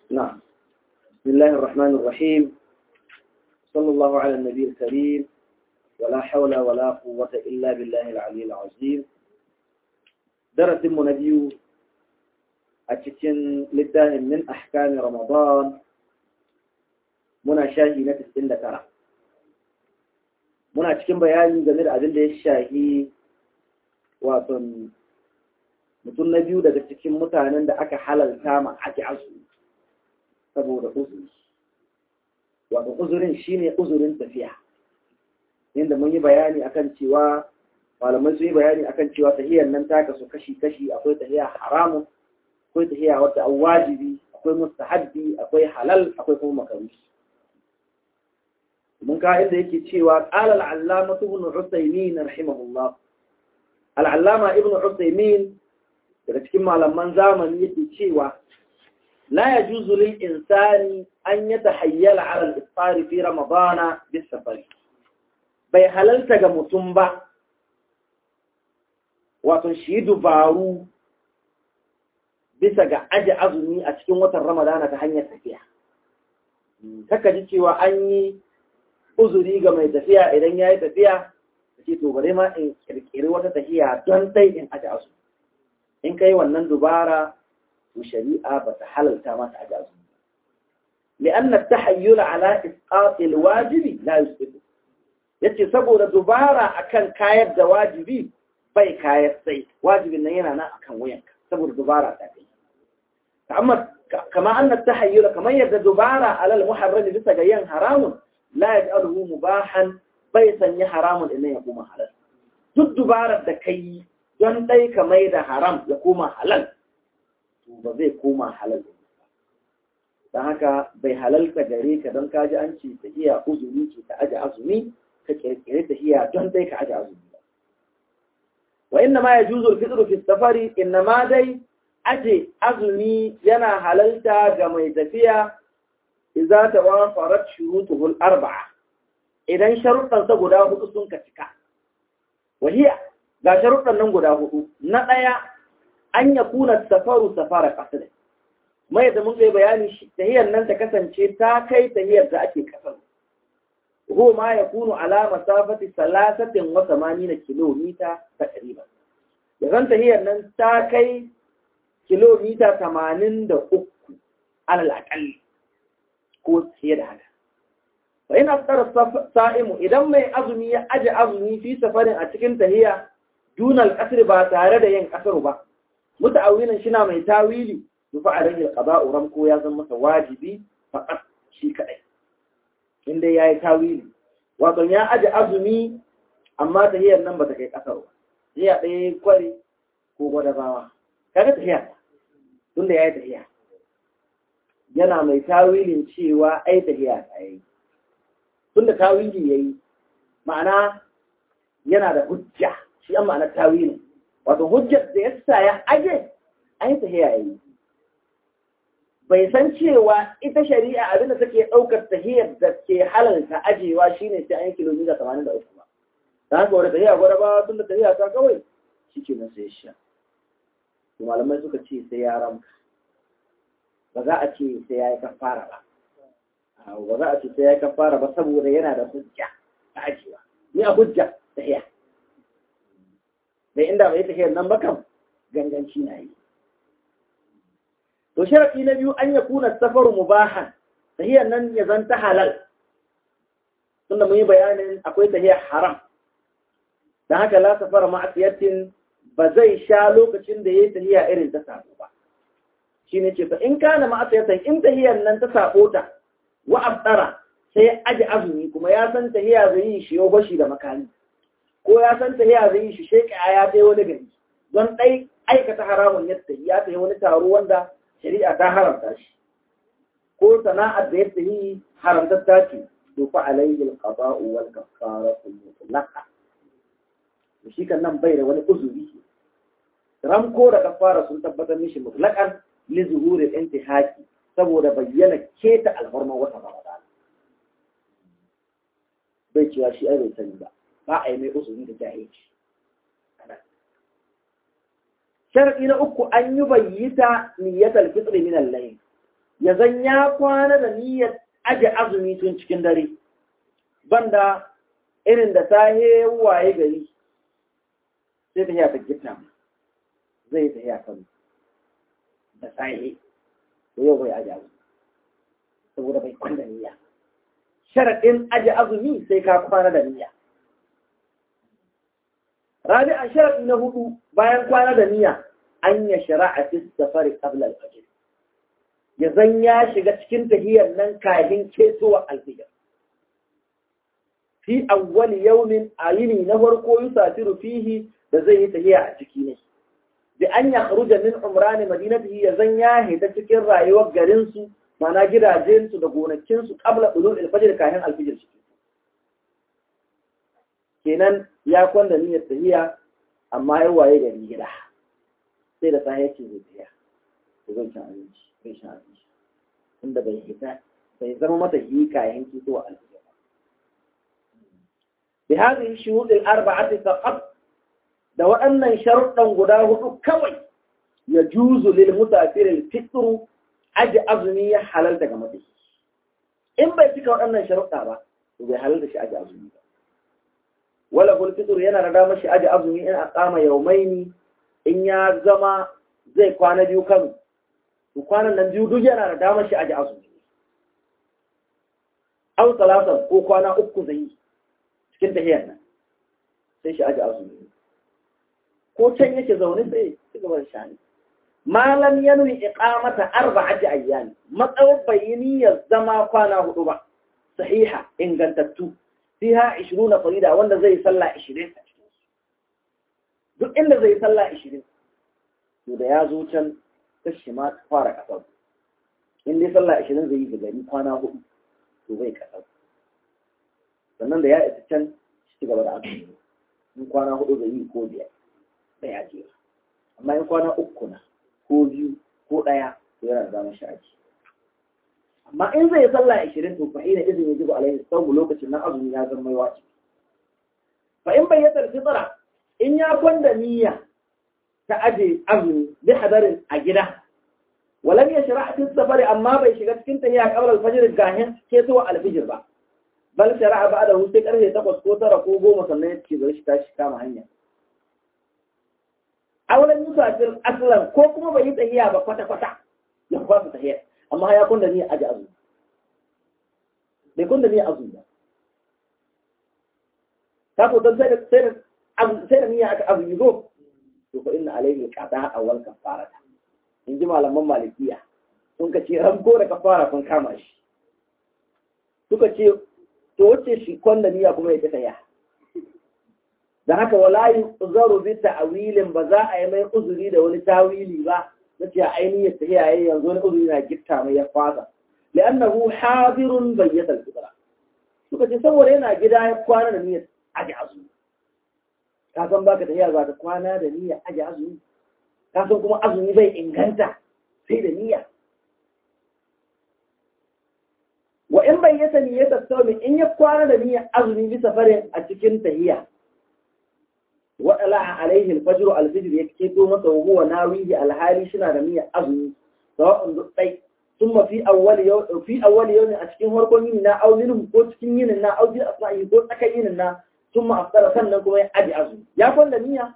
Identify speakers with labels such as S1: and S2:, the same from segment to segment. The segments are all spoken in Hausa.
S1: نعم بسم الله الرحمن الرحيم صلى الله على النبي الكريم ولا حول ولا قوة إلا بالله العلي العظيم درس منبي أتكن لله من أحكام رمضان muna shahi na 99 muna cikin bayani game da abin da ya shahi wato mutum na biyu daga cikin mutanen da aka halalta ma ake asu saboda uzuri wato uzurin shine uzurin tafiya inda mun yi bayani akan cewa malamai sun yi bayani akan cewa tahiyar nan ta kasu kashi-kashi akwai tahiya haramun akwai tahiya wata an wajibi akwai mustahabbi akwai halal akwai kuma makaruhi mun ka inda yake cewa qala al-allama ibn usaymin rahimahullah al-allama ibn usaymin daga cikin malaman zamani yake cewa la yajuzu lil insani an yatahayyala ala al-iftar fi ramadana bis safari bai halalta ga mutum ba wato shi dubaru bisa ga aji azumi a cikin watan ramadana ta hanyar tafiya kaka ji cewa an yi uzuri ga mai tafiya idan ya yi tafiya da ce to bare ma in kirkiri wata tafiya don dai in aji azu in kai wannan dubara to shari'a ba ta halalta mata aji azu لأن التحيل على إسقاط الواجب لا يسقط yace saboda dubara akan kayar da wajibi bai kayar sai wajibin nan yana nan akan wuyanka saboda dubara ta kai amma kama anna tahayyul kamar yadda dubara alal muharram bisa ga yin haramun la yaj'aluhu mubahan bai sanya haramun idan ya koma halal duk dubarar da kai don dai ka mai da haram ya koma halal to ba zai koma halal don haka bai halalta gare ka don kaji an ce ta iya uzuri ce ta aji azumi ka kirkire ta iya don dai ka aji azumi wa inna ma yajuzu al-fitru fi safari inna ma dai aje azumi yana halalta ga mai tafiya idza tawafarat shurutuhu al-arba'a idan sharuɗan sa guda hudu sun ka cika wahiya ga sharuɗan nan guda hudu na daya an yakuna safaru safara qasd mai da mun kai bayani shi tahiyar nan ta kasance ta kai tahiyar da ake kasar هو ما يكون على مسافة ثلاثة وثمانين كيلومتر تقريبا يغنت هي أن تاكي كيلومتر ثمانين دا أكو على الأقل قوت هي ده هذا فإن أفطر الصائم إذا ما أظني أجي أظني في سفر أتكنت هي دون الأسر باتارة ين أسر با متعوينا شنا من تاويلي يفعل عليه القضاء رمكو يازم واجبي فقط شيء كأي inda ya yi tawili wato ya aji azumi amma tahiyar nan ba ta kai ƙasar ba tahiya ɗaya kwari ko gwadabawa kaga tahiya tunda ya yi tahiya yana mai tawilin cewa ai tahiya ta yi tunda tawili ya yi ma'ana yana da hujja shi an ma'ana tawilin wato hujjar da ya sa ya aje ai tahiya ya yi bai san cewa ita shari'a abinda take ɗaukar tahiyar da ke halalta ajewa shine sai an yi kilomita 83 ba ta haka wadda tahiya gwada ba tun da tahiya ta kawai shi ke nan sai sha to malamai suka ce sai ya ramka ba za a ce sai ya yi kafara ba ba za a ce sai ya yi kafara ba saboda yana da hujja ta ajewa ni a hujja tahiya da inda bai tahiyar nan ba kam ganganci na yi to sharafi na biyu an ya kuna safaru mubahan tahiyar nan ya zanta halal tunda mun yi bayanin akwai tahiyar haram don haka la safara ma'asiyatin ba zai sha lokacin da ya yi tahiya irin ta sabo ba shi ne ce fa in kana ma'asiyatan in tahiyar nan ta sabo ta wa abdara sai ya aji azumi kuma ya san tahiya zai yi shi yau bashi da makani ko ya san tahiya zai yi shi sheka ya ta wani gari don ɗai aikata haramun yadda ya ta wani taro wanda shari'a ta haramta shi ko sana'ar da yadda yi haramtatta ce to fa alayhi al-qada'u wal kaffaratu mutlaqa to shi kan nan bai da wani uzuri ramko da kafara sun tabbatar mishi mutlaqan li zuhuri intihaki saboda bayyana keta alhurma wata ramadan bai cewa shi ai bai sani ba ba a yi mai uzuri da jahilci sharadi na uku an yi bayyita niyyatal fitr min al-layl ya zan ya kwana da niyyar aje azumi tun cikin dare banda irin da sahe waye gari sai ta hiya ta gita zai ta hiya kan da sahe to yau bai aje azumi saboda bai kwana da niyya sharaɗin aje azumi sai ka kwana da niyya rabi'an sharaɗi na hudu bayan kwana da niyya an ya shara'a fi safari qabla al-fajr ya zan ya shiga cikin tahiyar nan kafin kesowa alfijir fi awwal yawmin ayini na farko yusafiru fihi da zai yi tahiya a ciki ne bi an ya kharuja min umrani madinatihi ya zan ya hita cikin rayuwar garin su mana gidajen su da gonakin su qabla ulul alfajr kafin alfijir shi kenan ya kwanda niyyar tahiya amma ya waye gari gida sai da sahi yake zai tahiya ko zan ci abinci bai sha abinci inda bai hita bai zama mata hika yanki zuwa alfijir بهذه الشروط الأربعة فقط da waɗannan sharuɗan guda hudu kawai ya juzu lil musafirin fitru aji azumi ya halalta ga mutum in bai cika waɗannan sharuɗa ba to bai halalta shi aji azumi ba wala kul fitru yana da damar shi aji azumi in aqama yawmaini in ya zama zai kwana biyu kan to kwanan nan biyu duk yana da damar shi aji azumi aw salatan ko kwana uku zai yi cikin tahiyar nan sai shi aji azumi ko can yake zaune sai ci gaba da shani malam ya nuni iqamata arba'ati ayyam matsawar bayini ya zama kwana hudu ba sahiha ingantattu fiha 20 farida wanda zai salla 20 duk inda zai salla 20 to da ya zo can kashi ma fara kasar in dai salla 20 zai yi da gari kwana hudu to bai kasar sannan da ya isa can ci gaba da azumi in kwana hudu zai yi ko biyar da ya jera amma in kwana uku na ko biyu ko ɗaya to yana da zama sha'aji amma in zai sallah ashirin to fa ina izini yajibu alaihi sabu lokacin nan azumi ya zama wajibi fa in bai yadda fitra in ya kwanda niyya ta aje azumi bi hadarin a gida walam yashra fi safari amma bai shiga cikin tahiyya qabla al-fajr gahin ke zuwa al-fajr ba bal shara'a ba'da hu sai karfe 8 ko 9 ko 10 sannan ya ce bari shi tashi kama hanya auren musafir aslan ko kuma bai yi tsayiya ba kwata-kwata ya kwasa tahiya amma ya kunda ni aji azu bai kunda ni azu ba ta ko don sai da sai da niyya aka azu zo to fa inna alayhi qada awal kafarata in ji malaman malikiya sun ka ce ranko da kafara sun kama shi suka ce to wace shi kwanda niyya kuma ya ta ya da haka wala yi uzaru bi ta'wilin ba za a yi mai uzuri da wani tawili ba na ce ainihin ta yayi yanzu wani uzuri na gitta mai ya fasa li'annahu hadirun bayyata al-fitra suka ce saboda yana gida ya kwana da niyyar aje azumi ka san baka tafiya za ka kwana da niyyar aje azumi ka san kuma azumi bai inganta sai da niyya wa in bayyata niyyar sawmi in ya kwana da niyyar azumi bisa farin a cikin tahiyya waɗala alaihi alfajru alfijr ya keto masa wa huwa nawihi alhali shina da niyyar azumi sawa'un dai thumma fi awwal yawm fi awwal yawm a cikin farkon yini na aw minhum ko cikin yinin na aw bi asma'i ko tsakan yinin na thumma aftara sannan kuma ya aji azumi ya kwanda niyya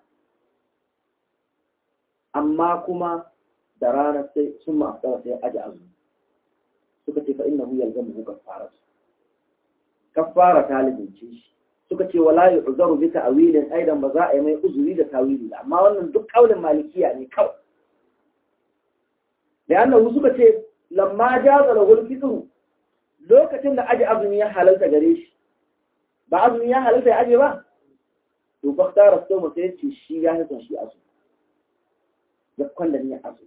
S1: amma kuma da ranar sai thumma aftara sai aji azumi suka ce fa innahu yalzamu kaffara kaffara talibin ce shi suka ce wala yi uzaru bi ta'wilin aidan ba za a yi mai uzuri da tawili ba amma wannan duk kaulin malikiya ne kawai da annahu suka ce lamma jaza lahu fitru lokacin da aji azumi ya halalta gare shi ba azumi ya halalta ya aje ba to fa tara so mu sai ce shi ya hasa shi azumi ya kwanda ni azumi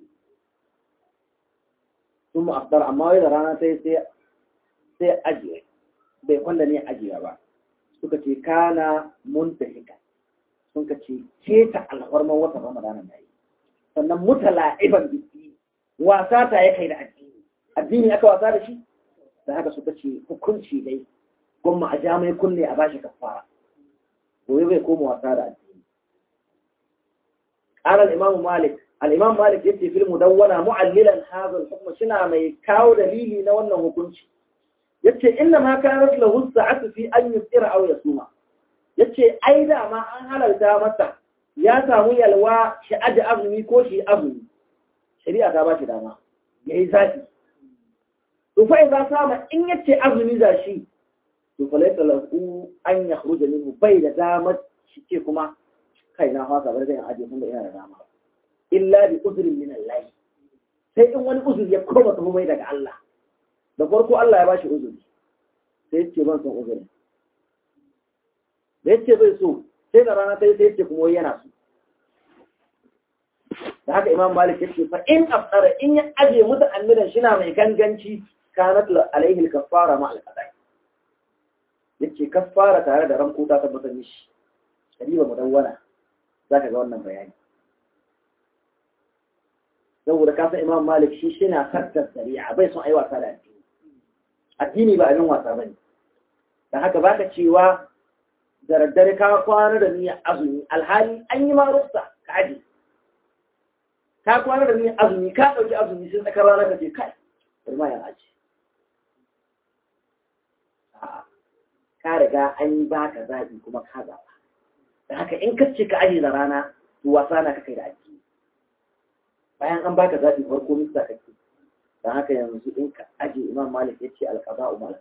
S1: ثم أفطر amma wai da rana sai sai sai ajiye bai kwanda ni ajiya ba suka ce kana muntahika sun ka ce keta alfarman watan ramadana na yi sannan mutala'iban biki wasa ta ya kai da addini addini aka wasa da shi da haka suka ce hukunci dai gwamma a jami'ai kunne a bashi kafara gobe bai koma wasa da addini ƙarar imamu malik al-imam malik yace fil mudawwana mu'allilan hadha al-hukm shina mai kawo dalili na wannan hukunci yace inna ma kanat lahu sa'atu fi an yusira aw yasuma yace ai da ma an halalta masa ya samu yalwa shi aji azumi ko shi azumi shari'a ta ba shi dama yayi zafi to fa idza sama in yace azumi za shi to fa laysa lahu an yakhruja minhu bai da dama shi ce kuma kai na fasa bar zan aje kun da ina da dama illa bi uzrin min Allah sai in wani uzuri ya koma tafi mai daga Allah da farko Allah ya bashi uzuri sai ya ce ban son uzuri da ya ce bai so sai da rana sai sai ya ce kuma yana so da haka imam malik ya ce fa in afsara in ya aje mutu annidan shi na mai ganganci kanat alaihi al-kaffara ma al-qada'i yace kaffara tare da ranko ta tabbatar mishi kadiba mudawwana zaka ga wannan bayani saboda kasan imam malik shi shi na sattar shari'a bai son ai wasa da addini addini ba abin wasa bane da haka baka cewa da daddare ka kwana da niyyar azumi alhali an yi ma rufsa ka aje ka kwana da niyyar azumi ka dauki azumi sai tsakar rana ka ce kai bari ma yan aje ka riga an yi baka zaɓi kuma ka zaɓa da haka in ka ce ka aje da rana to wasa na ka kai da addini bayan an baka zaɓi farko mista kake don haka yanzu in ka aje imam malik ya ce alƙaba umar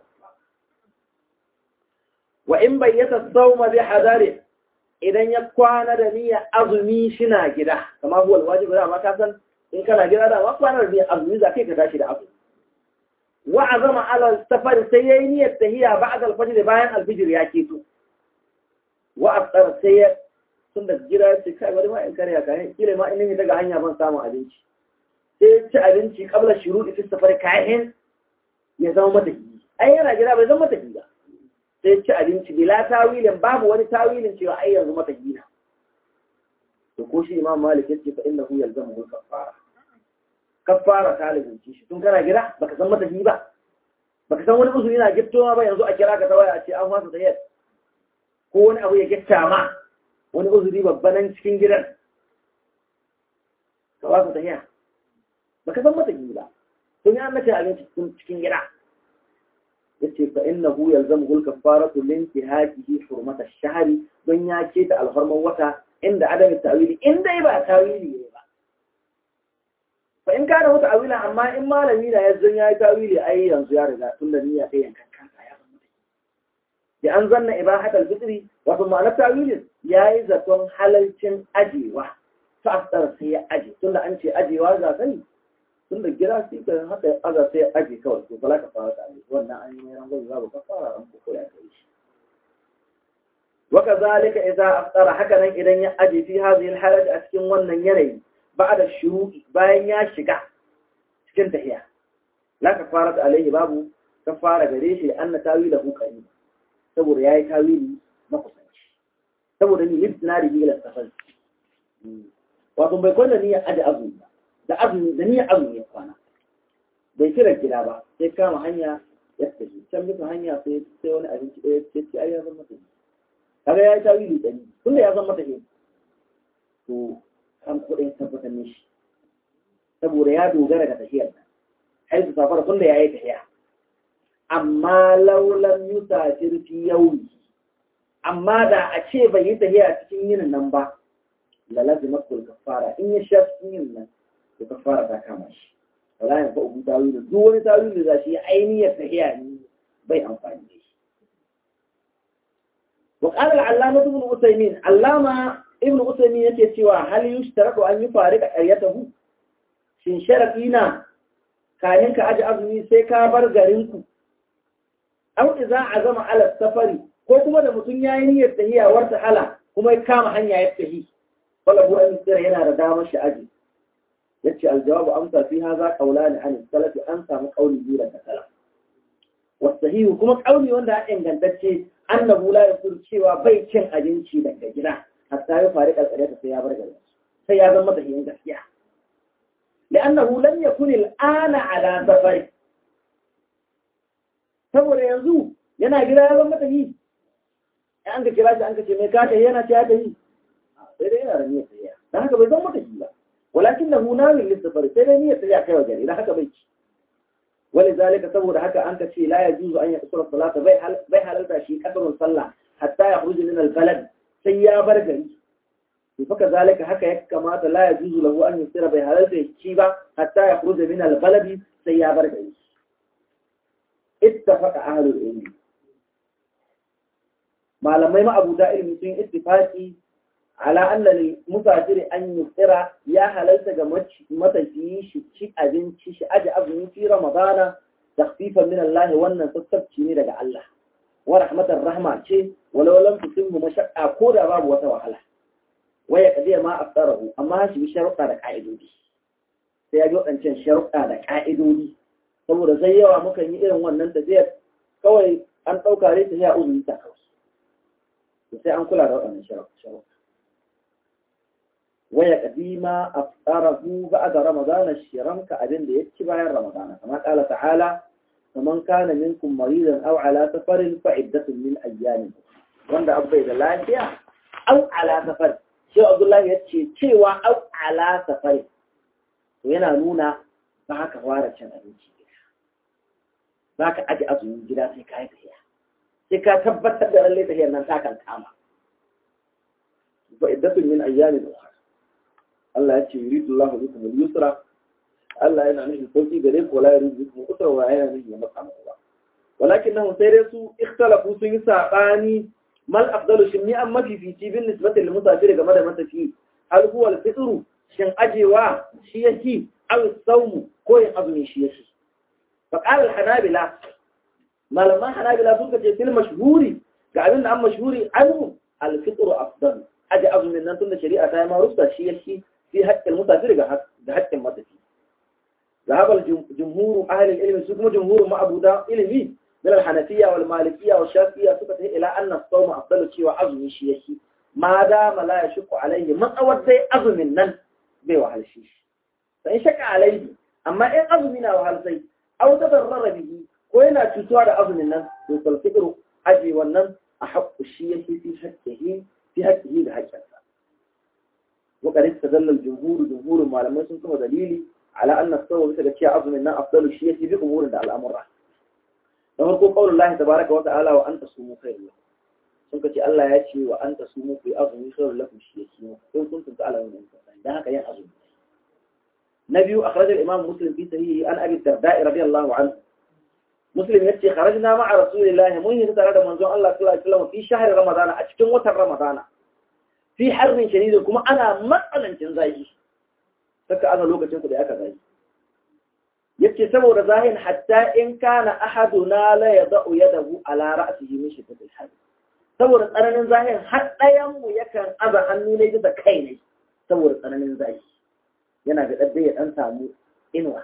S1: wa in bayyata sauma bi hadari idan ya kwana da niyyar azumi shina gida kamar huwa alwajibi da ma ka san in kana gida da ma kwana da niyyar azumi za kai ka tashi da azumi wa azama ala safar sai yayi niyyar tahiya ba'da al-fajr bayan al-fajr ya keto wa afṭara sai ya tun da gida ya ce kai bari ma in karya kayan kila ma in yi daga hanya ban samun abinci sai ya ci abinci kabla shiru da safar kayan ya zama mata ki ai yana gida bai zama mata ki ba sai ya ci abinci bila tawilin babu wani tawilin cewa ai yanzu mata ki na to ko shi imam malik yace fa innahu yalzamu al kaffara kaffara ta lazimci shi tun kana gida baka san mata ki ba baka san wani uzuri na gittowa ba yanzu a kira ka ta waya a ce an fasa sayar ko wani abu ya gitta ma wani uzuri babba nan cikin gidan ka ba su tafiya ba ka san mata gini ba sun yi an mace abinci cikin gida ya ce fa inna hu yalzamu hul kafaratu min tihajihi hurmata shahri don ya ce ta alfarman wata inda adam tawili inda ba tawili ne ba fa in kana wata awila amma in malami na yanzu ya yi tawili ai yanzu ya riga tun da niyya sai yankan kansa ya san mata da an zanna ibahatul fitri wato ma'anar tawilin ya yi zaton halalcin ajewa ta asar sai ya aje tunda an ce ajewa za ka yi tunda gida sai ka haka ya aza sai ya aje kawai to bala ka fara tare wannan an yi mai rangon za ka fara ran ko ya kai shi waka zalika idza aftara haka nan idan ya aje fi hadhihi alhalati a cikin wannan yanayi ba'da shuru'i bayan ya shiga cikin tahiya la kafarat alaihi babu kafara gare shi anna tawilahu qarib saboda yayi tawili na kusanci saboda ni libna da ila safar wato bai kwana niyyar aje azumi ba da azumi da niyyar azumi ya kwana bai kira gida ba sai kama hanya ya tafi can bisa hanya sai sai wani abinci ɗaya ce ce ai ya zama mata kaga ya yi tawili ɗani tunda ya zama mata ne to kan kuɗin tabbatar ne shi saboda ya dogara ga tafiyar nan ai su safara tunda ya yi tafiya amma laulan yusafir fi yaumi amma da a ce bai yi tafiya cikin yinin nan ba la lazima kul kafara in ya sha cikin yinin nan to kafara ta kama shi wala ya fa'u tawili duk wani tawili da shi ainihiyar tafiya ne bai amfani da shi wa qala al-allama ibn usaymin allama ibn usaymin yake cewa hal yushtaratu an yufarika qaryatahu shin sharadi na kayan ka aji azumi sai ka bar garinku aw idza azama ala safari ko kuma da mutum yayi niyyar tahiya warta hala kuma ya kama hanya ya tahi wala bu an tsira yana da damar shi aji yace aljawabu amsa fi hadha qawlan an salafi an samu qawli biyu daga salaf wasahihu kuma qawli wanda ya ingantacce annahu la yaqul cewa bai cin abinci daga gida hatta ya fari kalkare sai ya bar gari sai ya zama tahiyin gaskiya لأنه لم يكن الآن على سفر saboda yanzu yana gida ya zama ta yi an ka kira shi an ka ce mai kata yana ta ta yi sai dai yana da niyyar tafiya dan haka bai zama ta yi ba walakin da hunawin lissafari sai dai niyyar ya kai wa gari na haka bai ci wani zalika saboda haka an ka ce la ya juzu an ya kusura salata bai halarta shi kasarun sallah hatta ya huruji min albalad sai ya bar gari to faka zalika haka ya kamata la ya juzu lahu an yusira bai halarta shi ba hatta ya huruji min albaladi sai ya bar gari ittafaqa ahlul ilmi malamai ma'abuta ilmi sun ittifaqi ala anna lil musafiri an yusira ya halalta ga matafiyi shi ci abinci shi aje azumi fi ramadana takhfifan min Allah wannan sassabci ne daga Allah wa rahmatar rahma ce walau lam tusimmu mashaqqa ko da babu wata wahala waya kadiya ma afsarahu amma shi bi sharuɗa da ka'idodi sai ya ji waɗancan sharuɗa da ka'idodi saboda sai yawa mukan yi irin wannan tafiyar kawai an ɗauka rai ta ya uzuri ta kawai sai an kula da waɗannan sharuɗa waya kadima afsarahu ba'da ramadana shiranka abin da yake bayan ramadana kama qala ta'ala faman kana minkum maridan aw ala safarin fa iddatun min ayyamin wanda abai da lafiya aw ala safar shi Abdullahi ya ce cewa aw ala safar to yana nuna ba ka fara cin abinci gida ba ka aje azumin gida sai ka yi tafiya sai ka tabbatar da lalle tafiyar nan ta kan kama fa iddatun min ayyamin ukhra Allah ya ce yuridu Allah bikum al-yusra Allah yana nufin sauki gare ku wala yuridu bikum al-usra wa yana nufin ya maka muku ba walakinnahu sai dai su ikhtalafu sun yi sabani mal afdalu shin ni an mafifici bin nisbati lil musafir game da matafi hal huwa al-fitr shin ajewa shi yake aw sawmu ko yin azumi shi yake fa qala al-hanabila malaman hanabila sun ce fil mashhuri ga abin da an mashhuri anhu al-fitr afdal aje azumin nan tunda shari'a ta yi ma rusta shi yake في حق المسافر بحق المتفي ذهب الجمهور أهل العلم سكم جمهور ما أبو دا علمي من الحنفية والمالكية والشافية سكت إلى أن الصوم أفضل شيء وعظم شيء ما دام لا يشق عليه من أود زي أظم النن بي وحل الشيش فإن شك عليه أما إن أظمنا وحل زي أو تضرر به وإن تتوى أظم النن يقول الفكر أجي والنن أحق الشيء في حقه في حقه بحقه وقد استدل الجمهور جمهور معلمين sun kuma dalili ala anna sawa bisa ga cewa azumin nan afdalu shi yake bi umurin da al'amura da farko qaulul lahi tabaaraka wa ta'ala wa anta sumu khairul lakum sun kace Allah ya ce wa anta sumu fi azumi khairul lakum shi yake mu kun kun tunta ala wannan dan haka yin azumi na biyu akhraj al-imam muslim fi sahihi an abi darda radiyallahu anhu muslim yace kharajna ma'a rasulillahi mun yi tare da manzon Allah sallallahu alaihi wasallam fi shahr ramadana a cikin watan ramadana fi harbin shadidin kuma ana matsalancin zafi saka ana lokacin ku da aka zafi yace saboda zahin hatta in kana ahaduna la yada'u yadahu ala ra'sihi min shiddatil har saboda tsananin zahin har ɗayan mu yakan aza hannu ne bisa kai ne saboda tsananin zafi yana da dabbe ya dan samu inuwa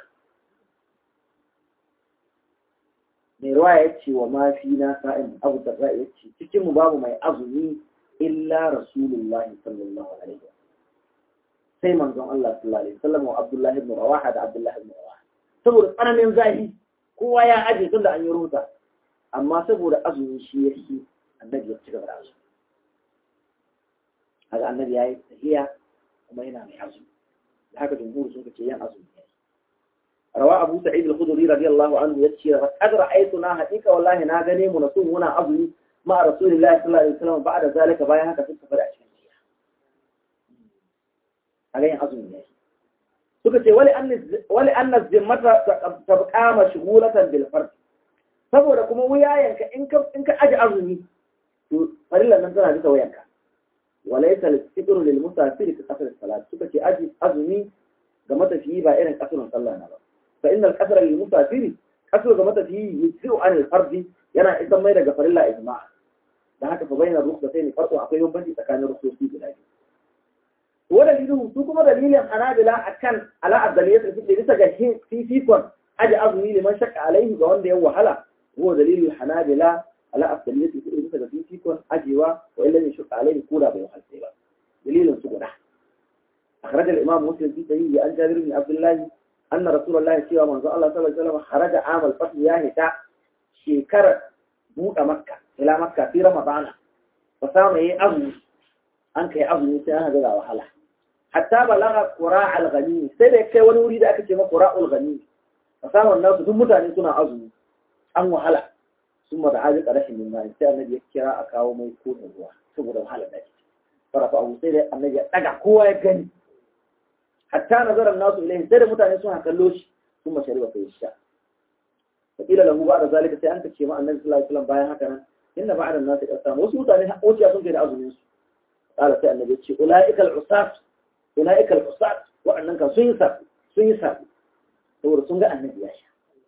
S1: mai ruwa ya ce wa mafi na sa'in abu da ya ce cikin mu babu mai azumi illa rasulullah sallallahu alaihi sai manzon Allah sallallahu alaihi wasallam wa Abdullah ibn Rawaha da Abdullah ibn Rawaha saboda tsananin zahi kowa ya aje tun da an yi ruta amma saboda azumi shi ya fi annabi ya ci gaba da azumi haka annabi ya yi tahiya kuma yana mai azumi da haka jumhur sun ce yan azumi ne rawa abu sa'id al-khudri radiyallahu anhu yace qad ra'aytuna haqiqa wallahi na gane mu nasu muna azumi مع رسول الله صلى الله عليه وسلم بعد ذلك بايا haka suka fara cikin jiya a ga yin azumi ne suka ce wali anna wali anna zimmata tabqa mashghulatan bil fard saboda kuma wuyayenka in ka in ka aje azumi to farillan nan tana bisa wayanka walaysa al-fitr lil musafir ka qasr salat suka ce aji azumi ga matafiyi ba irin kasrun sallah na ba fa innal qasra lil musafir kasru ga matafiyi yusiu an al-fardi yana isan mai daga farilla ijma'a da haka fa bayyana rukhsa sai ne farko akwai bambanci tsakanin rukhsosi guda biyu to wa dalilu su kuma dalilin hanabila akan ala abdaliyat fi bisa ga fifikon aji azumi liman shakka alaihi ga wanda ya wahala huwa dalilul hanabila ala abdaliyat fi bisa ga fifikon ajiwa wa illa yashqa alaihi kura bai wahalce ba dalilin su guda أخرج الإمام مسلم في صحيح عن جابر بن عبد الله أن رسول الله صلى الله عليه وسلم خرج عام الفتح يعني تا شكر buɗe makka ila makka fi ramadana ba samu yi azumi an kai azumi sai an ga wahala hatta balagha qura al-ghani sai da kai wani wuri da aka ce ma qura al-ghani fasahan nasu duk mutane suna azumi an wahala sun da haji rashin min mai sai annabi ya kira a kawo mai kodin ruwa saboda wahala da ake farafa abu sai da annabi ya daga kowa ya gani hatta nazaran nasu ilaihi sai da mutane suna kallo shi sun mashari ba sai sha fakila lahu ba da zalika sai an kace ma annabi sallallahu alaihi wasallam bayan haka nan inna ba'da an-nasi qasam wasu mutane wuciya sun kai da azumin su qala sai annabi ce ulaikal usat ulaikal usat wa'annan kan sun yi sabu sun yi sabu saboda sun ga annabi ya sha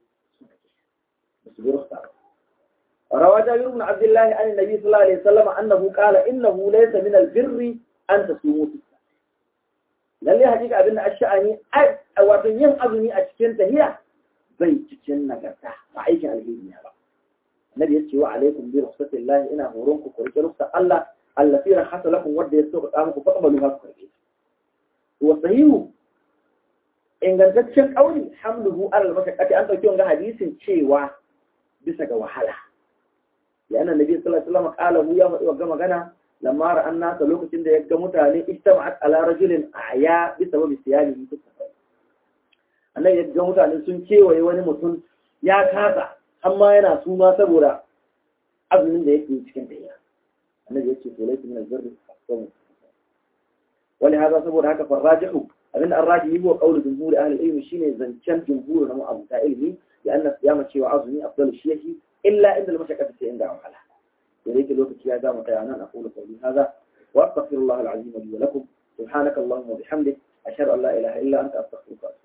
S1: su bi rukhsa روى جابر بن عبد الله عن النبي صلى الله عليه وسلم أنه قال إنه ليس من البر أن تصوموا في lalle hakika abin da ash'ani wato yin azumi a cikin tahiya bai cikin nagarta ba aikin alheri ne ba annabi yace wa alaikum bi rukhsatillahi ina horon ku kurke rukhsat Allah allati rahata lakum wadda ya sauka muku fa amalu ma ku kurke wa sahihu ingantaccen kauli hamluhu ala al-mashaqqati an dauki wannan hadisin cewa bisa ga wahala ya annabi nabi sallallahu alaihi wasallam qala hu ya faɗi wa magana lamma ra'an nasa lokacin da ya ga mutane istama'at ala rajulin aya bi sababi siyalihi fi safar annabi ya ga mutane sun kewaye wani mutum ya kasa amma yana suna saboda azumin da yake cikin tafiya annabi ya ce to laifi min albirri asamu wani haza saboda haka farrajihu abin da arraji yi wa qaulu jumhuri ahli ilmi shine zancen jumhuri na mu'abuta ilmi ya anna siyama cewa azumi afdalu shi yake illa inda al-mashaqqati sai inda wahala يريد الوقت يا دام أنا أقول قولي هذا وأستغفر الله العظيم لي ولكم سبحانك اللهم وبحمدك أشهد أن لا إله إلا أنت أستغفرك